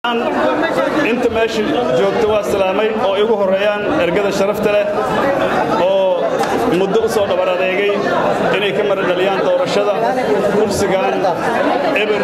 inta meesha joogta waa salaamay oo igu horreeyaan ergada sharafta leh oo muddo u soo dhabar adeegay inay ka mara dhaliyaan doorashada kursigan eber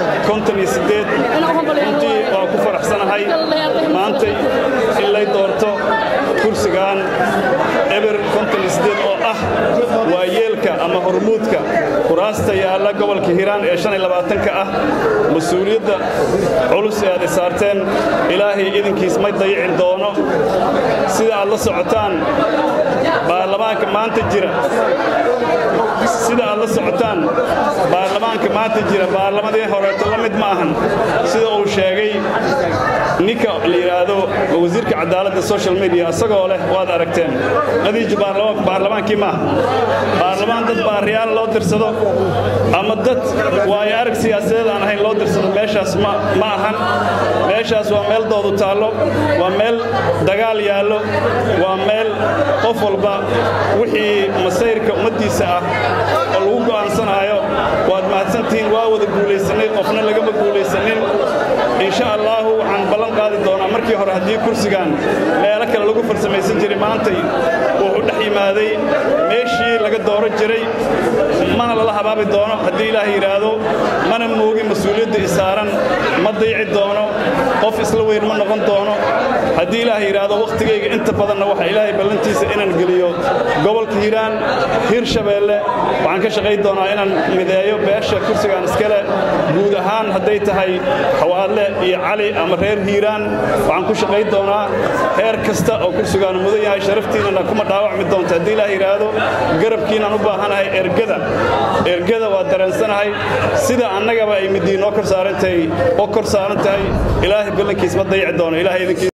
runtii waa ku faraxsanahay maantay in lay doorto kursigan eber oo ah waa yeelka ama hormuudka kuraasta yaalla gobolka hiiraan ee ka ah mas-uuliyadda culus ee aad isaarteen ilaahay idinkiis ma dayicin doono sida aad la socotaan baarlamaanka maanta jira sida aad la socotaan baarlamaanka maanta jira baarlamadii horeeto la mid ma ahan sida uu sheegay ninka la yidhaahdo wasiirka cadaaladda social media isagoo leh waad aragteen qadiiju baarlamaankii maaha baarlamaan dad baariyaal loo dirsado ama dad waayo arag siyaasadeed aan ahayn loo dirsado meeshaas ma ahan meeshaas waa meel doodu taallo waa meel dagaal yaallo waa meel qof walba wixii masayrka ummaddiisa ah oo lagu go'aansanaayo waad mahadsantihiin waa wada guulaysannay qofna lagama guulaysanin insha allaahu waxaan ballan qaadi doonaa markii hore haddii kursigan meelo kale lagu farsamaysan jiray maantay wuxuu dhex yimaaday meeshii laga dooro jiray mana lala habaabi doono haddii ilaah yidhaahdo mana moogin mas-uuliyadda isaaran ma dayci doono qof isla weyn ma noqon doono haddii ilaah yidhaahdo wakhtigayga inta badanna waxa ilaahay ballantiisa inaan geliyo gobolka hiiraan hiir shabeelle waxaan ka shaqayn doonaa inaan mideeyo beesha kursigan iskale guud ahaan hadday tahay xawaadle iyo cali ama reer hiiraan waxaan ku shaqayn doonaa heer kasta oo kursigaan mudan yahay sharaftiinana kuma dhaawacmi doonta haddii ilaah yidhaahdo garabkiinaan u baahanahay ergada ergada waa dareensanahay sida annagaba ay midii noo kor saaran tahay oo kor saaran tahay ilaahay ballankiis ma dayici doono ilahay idinkiis